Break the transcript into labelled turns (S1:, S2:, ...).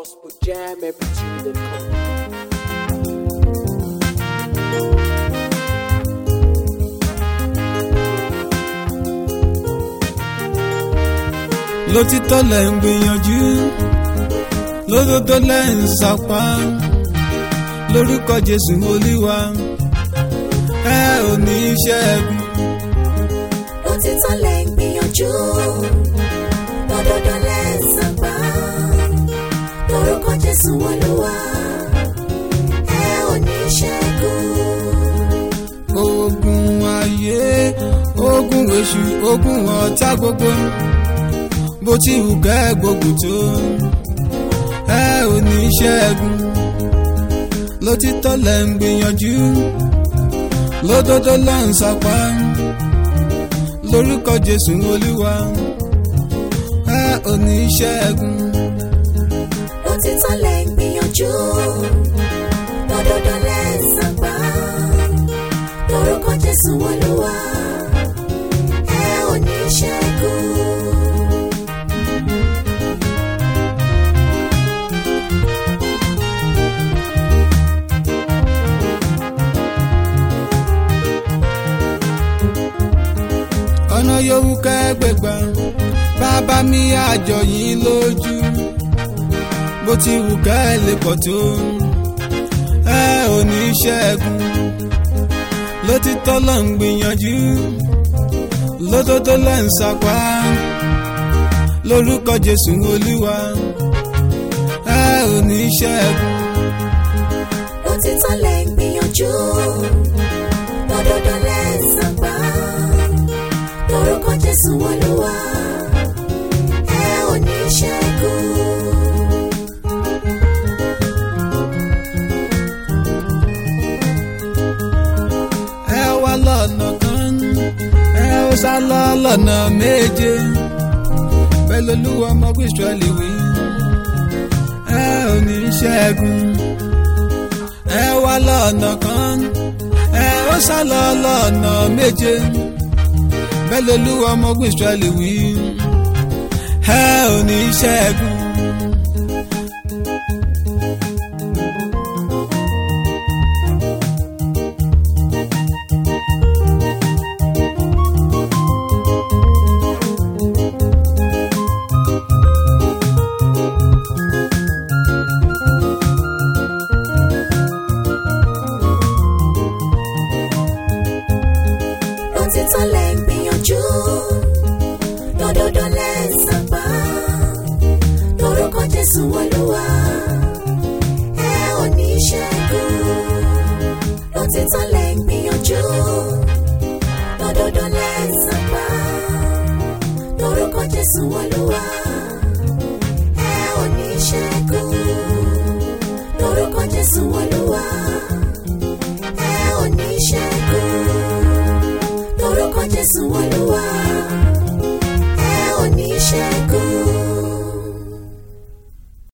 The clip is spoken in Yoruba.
S1: gospel jam every to the come.
S2: lótítọ́ lẹ̀ ń gbìyànjú lódodo lẹ̀ ń sapá lórúkọ jésù olúwa ẹ ò ní ṣẹ́gun.
S3: òtítọ́ lẹ̀ ń gbìyànjú lódodo lẹ̀ ń sapá lórúkọ jésù olúwa ẹ ò ní ṣẹ́gun.
S2: ogun ayé ogun èṣù ogun ọ̀tá gbogbo bó ti wù kẹ́ gbógun tó ẹ ò ní ṣẹ́gun lótítọ́ lẹ̀ ń gbìyànjú lódodo lẹ̀ ń sapá lórúkọ jésù olúwa ẹ ò ní ṣẹ́gun.
S3: òtítọ́ lẹ̀ ń gbìyànjú lódodo lẹ̀ ń sapá lórúkọ jésù olúwa ẹ ò ní ṣẹ́gun.
S2: ọ̀nà yòówù kẹ́gbẹ̀gbà bàbá mi àjọ yín lójú bó ti wù ká ẹ lè pọ̀ tó ẹ ò ní ṣẹ́gun lótítọ́ ló ń gbìyànjú lótótó lẹ́ ń sapá lórúkọ jésù olúwa ẹ ò ní ṣẹ́gun
S3: òtítọ́ lẹ̀ ń gbìyànjú lódodo lẹ̀ ń sapá lórúkọ jésù olúwa ẹ ò ní ṣẹ́gun.
S2: ẹ wá lọ́nà kan ẹ ó sá lọ lọ́nà méje bẹ́ẹ̀ lolúwa ọmọ Ísírẹ́lì wí ẹ ò ní ṣẹ́gun ẹ wá lọ́nà kan ẹ ó sá lọ lọ́nà méje bẹ́ẹ̀ lolúwa ọmọ Ísírẹ́lì wí ẹ ò ní ṣẹ́gun.
S3: òtítọ́ lẹ̀ ń gbìyànjú lódodo lẹ̀ ń sapá lórúkọ jésù olúwa ẹ ò ní ṣẹ́gun. òtítọ́ lẹ̀ ń gbìyànjú lódodo lẹ̀ ń sapá lórúkọ jésù olúwa ẹ ò ní ṣẹ́gun. lórúkọ jésù olúwa ẹ ò ní ṣẹ́gun lórúkọ jésù olúwa.